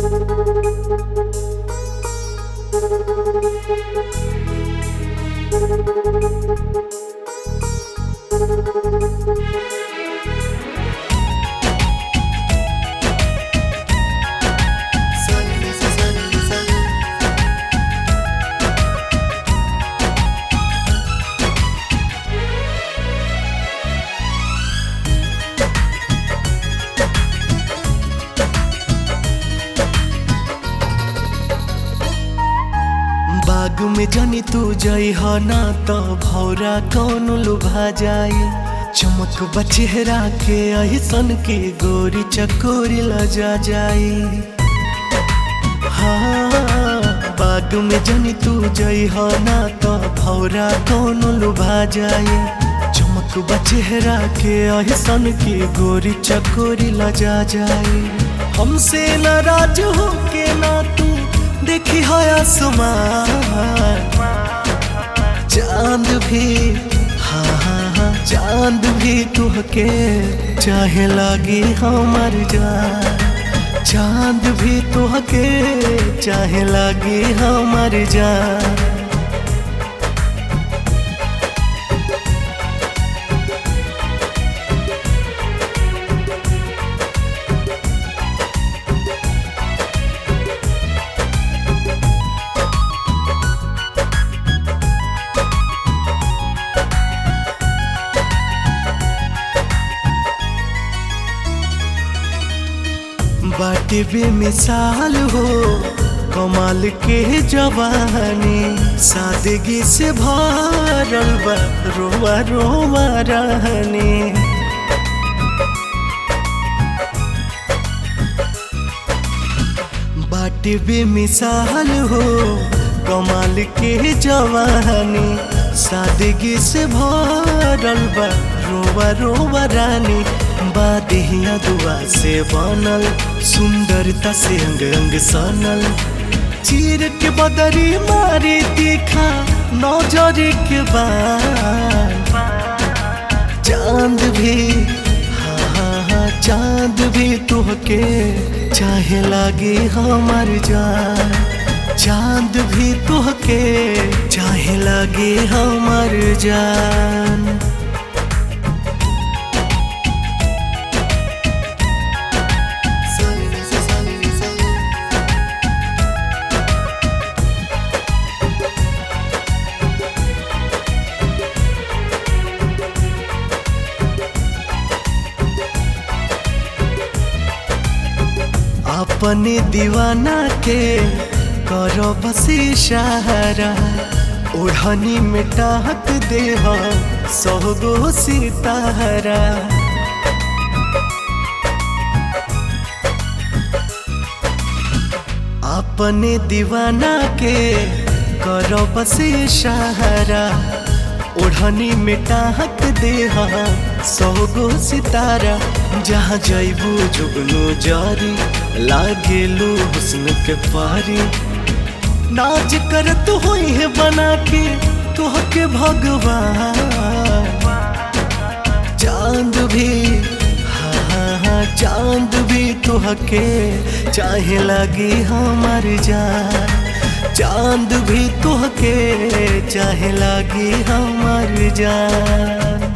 बाग में जानी तू जई हो ना तो भौरा कौन लुभा जाई चमक बचेहरा के अहिसन के गोरी चकोरी लजा जाई हाँ बाग में जानी तू जई हो ना तो भौरा कौन लुभा जाई चमक बचेहरा के अहिसन के गोरी चकोरी लजा जाई हमसे नाराज हो के ना तू देखी है आसमान चांद भी हाँ हाँ हाँ चांद भी तुहके चाहे लागी हमार जान चांद भी तुहके चाहे लागी हमार जान बाटे बेमिसाल हो कमाल के जवानी सादगी से भरल बा रोवा रोवा रहनी बाटे बेमिसाल हो कमाल के जवानी सादगी से भरल बा रोवा रोवा रानी बादिया दुआ से बनल सुंदरता से अंग अंग सनल चीर के बदरी मारी तीखा नौजर के बाद चांद भी हाँ हाँ हाँ चांद भी तुहके चाहे लागे हमार जान चांद भी तुहके चाहे लागे हमार जान अपने दीवाना के करो बसी सहारा ओढ़नी में टाक दे सौगो सितारा अपने दीवाना के करो बसी सहारा ओढ़नी में टाक दे सौगो सितारा जहाँ जैबू जुगनू जारी लागेलू हुस्न के पारी नाच कर तू हुई है बना के तुह के भगवान चांद भी हाँ हाँ हाँ चांद भी तुह के चाहे लगी हमार जान चांद भी तुह के चाहे लगी हमार जान